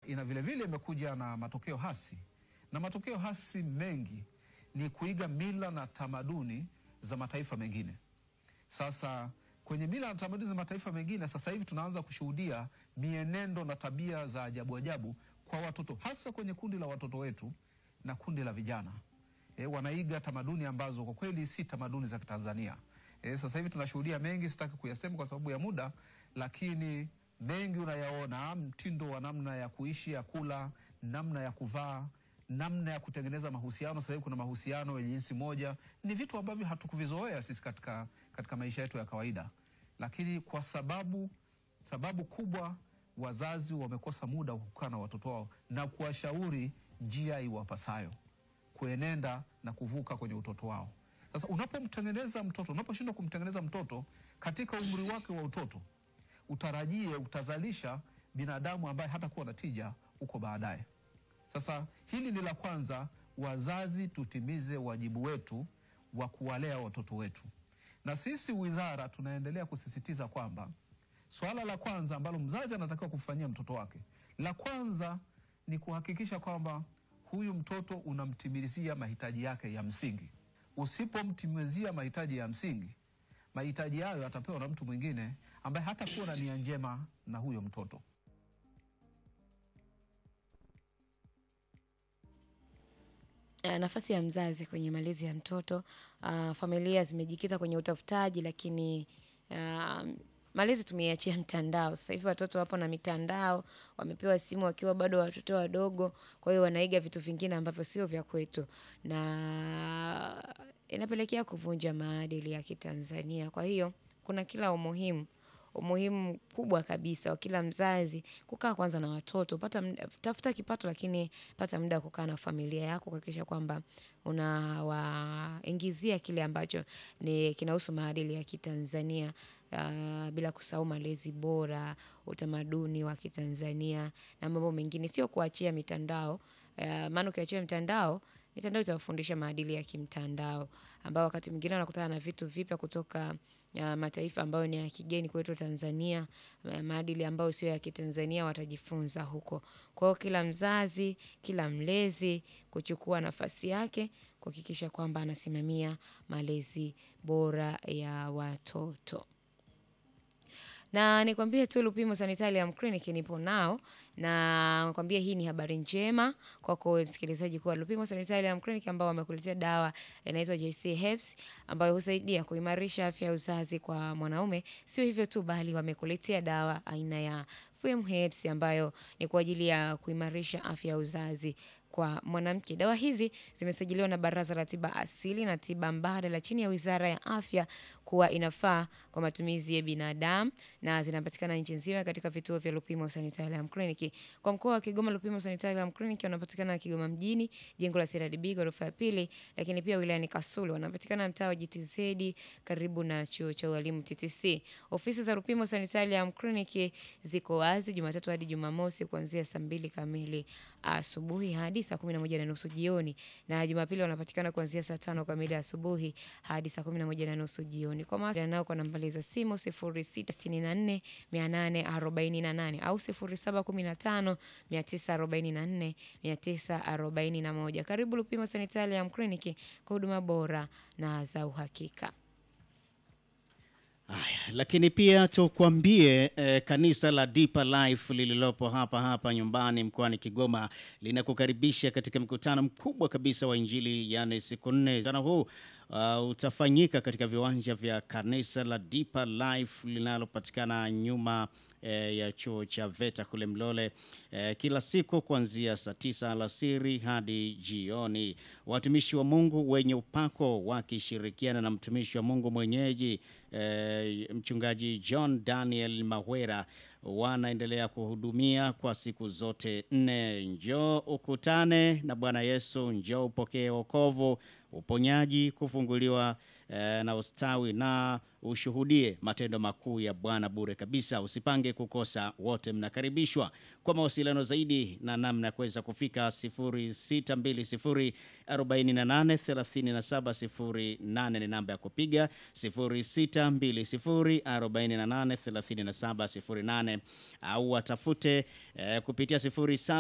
ina vile vile imekuja na matokeo hasi, na matokeo hasi mengi ni kuiga mila na tamaduni za mataifa mengine. Sasa kwenye mila na tamaduni za mataifa mengine, sasa hivi tunaanza kushuhudia mienendo na tabia za ajabu ajabu kwa watoto, hasa kwenye kundi la watoto wetu na kundi la vijana. E, wanaiga tamaduni ambazo kwa kweli si tamaduni za Kitanzania. E, sasa hivi tunashuhudia mengi, sitaki kuyasema kwa sababu ya muda, lakini mengi unayaona, mtindo wa namna ya kuishi, ya kula, namna ya kuvaa, namna ya kutengeneza mahusiano. Sasa hivi kuna mahusiano ya jinsi moja, ni vitu ambavyo hatukuvizoea sisi katika, katika maisha yetu ya kawaida, lakini kwa sababu sababu kubwa wazazi wamekosa muda wa kukaa na watoto wao na kuwashauri njia iwapasayo kuenenda na kuvuka kwenye utoto wao. Sasa unapomtengeneza mtoto, unaposhindwa kumtengeneza mtoto katika umri wake wa utoto, utarajie utazalisha binadamu ambaye hatakuwa na tija huko baadaye. Sasa hili ni la kwanza, wazazi tutimize wajibu wetu wa kuwalea watoto wetu, na sisi wizara tunaendelea kusisitiza kwamba swala la kwanza ambalo mzazi anatakiwa kufanyia mtoto wake, la kwanza ni kuhakikisha kwamba huyu mtoto unamtimizia mahitaji yake ya msingi. Usipomtimizia mahitaji ya msingi, mahitaji hayo atapewa na mtu mwingine ambaye hatakuwa na nia njema na huyo mtoto. Uh, nafasi ya mzazi kwenye malezi ya mtoto. Uh, familia zimejikita kwenye utafutaji, lakini uh, malezi tumeiachia mtandao. Sasa hivi watoto wapo na mitandao, wamepewa simu wakiwa bado watoto wadogo, kwa hiyo wanaiga vitu vingine ambavyo sio vya kwetu, na inapelekea kuvunja maadili ya Kitanzania. Kwa hiyo kuna kila umuhimu umuhimu kubwa kabisa wa kila mzazi kukaa kwanza na watoto, pata mda- tafuta kipato, lakini pata muda wa kukaa na familia yako, kuhakikisha kwamba unawaingizia kile ambacho ni kinahusu maadili ya Kitanzania, ah, bila kusahau malezi bora, utamaduni wa Kitanzania na mambo mengine, sio kuachia mitandao. Ah, maana ukiachia mitandao mitandao itawafundisha maadili ya kimtandao ambao wakati mwingine wanakutana na vitu vipya kutoka uh, mataifa ambayo ni ya kigeni kwetu Tanzania, uh, maadili ambayo sio ya Kitanzania watajifunza huko. Kwa hiyo kila mzazi, kila mlezi kuchukua nafasi yake kuhakikisha kwamba anasimamia malezi bora ya watoto na nikwambie tu Lupimo Sanitarium Clinic nipo nao, na nikwambie hii ni habari njema kwako wewe msikilizaji, kuwa Lupimo Sanitarium Clinic ambao wamekuletea dawa inaitwa JC Herbs ambayo husaidia kuimarisha afya ya uzazi kwa mwanaume. Sio hivyo tu, bali wamekuletea dawa aina ya FM Herbs ambayo ni kwa ajili ya kuimarisha afya ya uzazi kwa mwanamke. Dawa hizi zimesajiliwa na Baraza la Tiba Asili na Tiba Mbadala chini ya Wizara ya Afya kuwa inafaa kwa matumizi ya binadamu na zinapatikana nchi nzima katika vituo vya Lupimo Sanitarium Clinic. Kwa mkoa wa Kigoma, Lupimo Sanitarium Clinic wanapatikana Kigoma mjini, jengo la CRDB ghorofa ya pili, lakini pia wilayani Kasulu wanapatikana mtaa wa GTZ karibu na chuo cha ualimu TTC. Ofisi za Lupimo Sanitarium Clinic ziko wazi Jumatatu hadi Jumamosi kuanzia saa mbili kamili asubuhi hadi saa kumi na moja na nusu jioni, na Jumapili wanapatikana kuanzia saa tano kamili asubuhi hadi saa kumi na moja na nusu jioni. Kwa mawasiliano nao kwa nambari za simu 0664 848 au 0715 944 941. Karibu Lupimo Sanitarium Clinic kwa huduma bora na za uhakika. Haya, lakini pia tukwambie eh, kanisa la Deeper Life lililopo hapa hapa nyumbani mkoani Kigoma linakukaribisha katika mkutano mkubwa kabisa wa Injili, yani siku nne. Mkutano huu uh, utafanyika katika viwanja vya kanisa la Deeper Life linalopatikana nyuma eh, ya chuo cha VETA kule Mlole eh, kila siku kuanzia saa tisa alasiri hadi jioni. Watumishi wa Mungu wenye upako wakishirikiana na mtumishi wa Mungu mwenyeji eh, mchungaji John Daniel Mahwera wanaendelea kuhudumia kwa siku zote nne. Njoo ukutane na Bwana Yesu, njoo upokee wokovu, uponyaji, kufunguliwa eh, na ustawi na ushuhudie matendo makuu ya Bwana bure kabisa. Usipange kukosa, wote mnakaribishwa. Kwa mawasiliano zaidi na namna ya kuweza kufika 0620 48 37 08 ni namba ya kupiga 0620 48 37 08 au watafute eh, kupitia 07